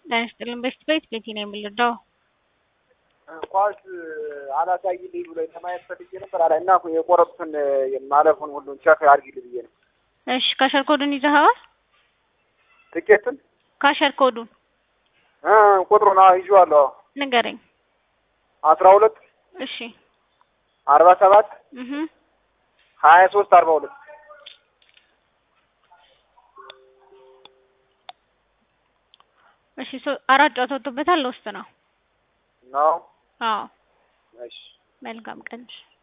ጤና ይስጥልን። በስት ቤት ቤቲ ነው የምልዳው ኳስ አላሳይልኝ ብሎ ለማየት ፈልጌ ነበር አላ እና የቆረጡትን ማለፉን ሁሉን ቸክ አድርጊልኝ ብዬ ነው። እሺ ካሸር ኮዱን ይዘኸዋል? ትኬቱን ካሸር ኮዱን እ ቁጥሩን አዎ ይዤዋለሁ። አዎ ንገረኝ። አስራ ሁለት እሺ አርባ ሰባት እህ ሀያ ሶስት አርባ ሁለት እሺ ሶ አራት ጨዋታ ወጥቶበታል። ውስጥ ነው። ነው። አዎ እሺ መልካም ቀን።